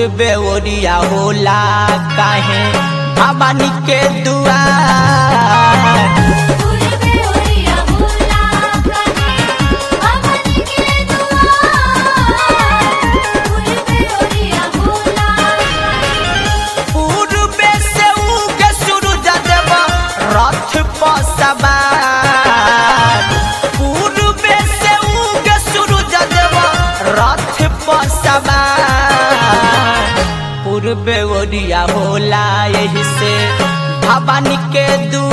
पूर्वे ओरिया होला काहे भवानी के दुआर पूर्वे ओरिया होला काहे भवानी के दुआर पूर्वे ओरिया होला पूर्वे से उगे सूरज देव रथ पर सवार पूर्वे से उगे सूरज देव रथ पर सवार पूर्वे ओरिया होला यही से भवानी के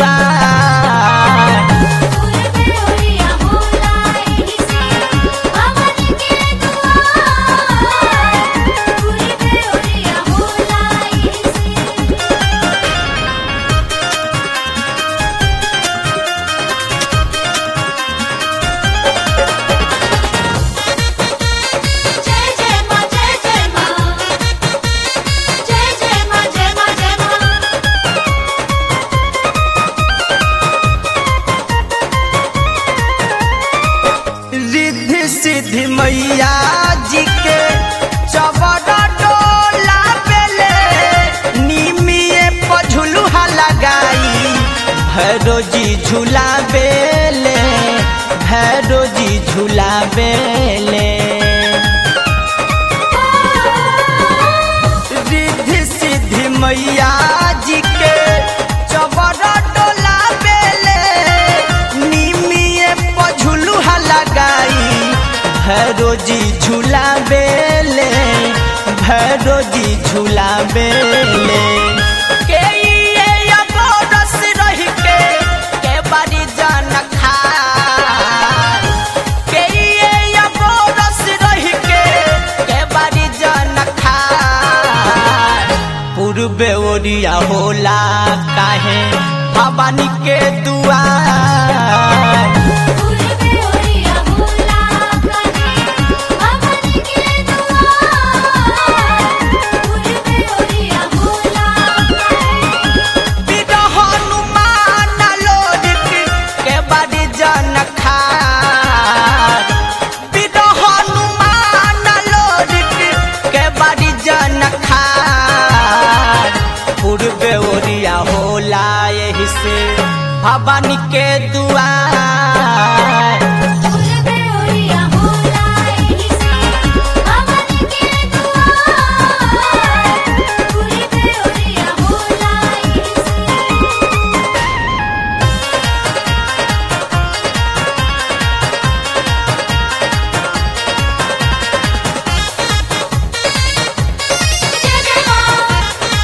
दुआर पूर्वे ओरिया होला एही से भवानी के दुआर पूर्वे ओरिया होला एही से जय जय मां जय जय मां जय जय मां जय मां जय मां रिद्धि सिद्धि मैया जी के चबड़ा डोला पेले निमिए पझुलुहा लगाई भैरो जी झूला बेले भैरो जी झूला बेले रिद्धि सिद्धि मैया जी के चबड़ा डोला बेले निमिए पझुलुहा लगाई भैरो जी झूला बेले भैरो जी झूला बेले के ये अबोरस रही के के बारी जान खा के ये अबोरस रही के के बारी जान खा पूर्वे ओरिया होला काहे भवानी के दुआर पूर्वे ओरिया होला काहे भवानी के दुआर पूर्वे ओरिया होला काहे बिना हनुमान लोरिक के बारी जन खार बिना हनुमान लोरिक के बारी जन खार पूर्वे ओरिया होला यही से भवानी के दुआर पूर्वे ओरिया होला एही से भवानी के दुआर पूर्वे ओरिया होला एही से जय जय मां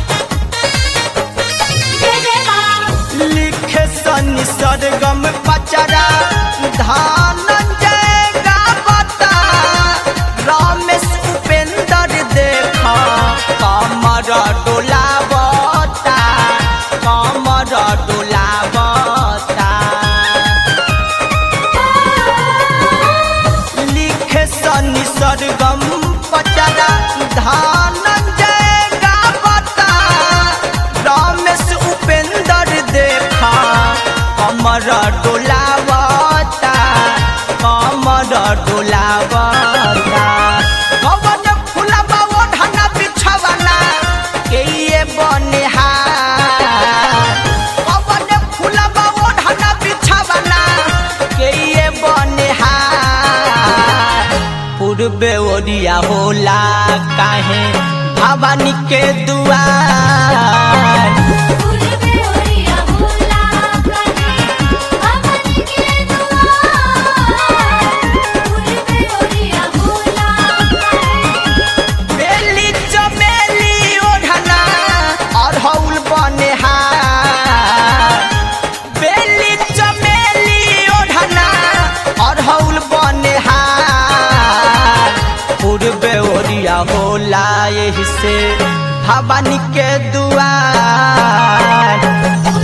जय जय मां लिखे सनि सरगम पचरा धनंजय गावता रमेश उपेंद्र देखा कमर डोलावता कमर डोलावता लिखे सनि सरगम पचरा धनंजय गावता रमेश उपेंद्र देखा कमर डोलावता कमर डोलावता कवन फुलवा ओढ़ना बिछवना के ये बनिहार कवन फुलवा ओढ़ना बिछवना के ये बनिहार पूर्वे ओरिया होला काहे भवानी के दुआर पूर्वे ओरिया होला काहे भवानी के दुआर पूर्वे ओरिया होला काहे बेली चमेली ओढ़ना अरहौल बनिहार बेली चमेली ओढ़ना अरहौल बनिहार पूर्वे ओरिया होला यही से भवानी के दुआर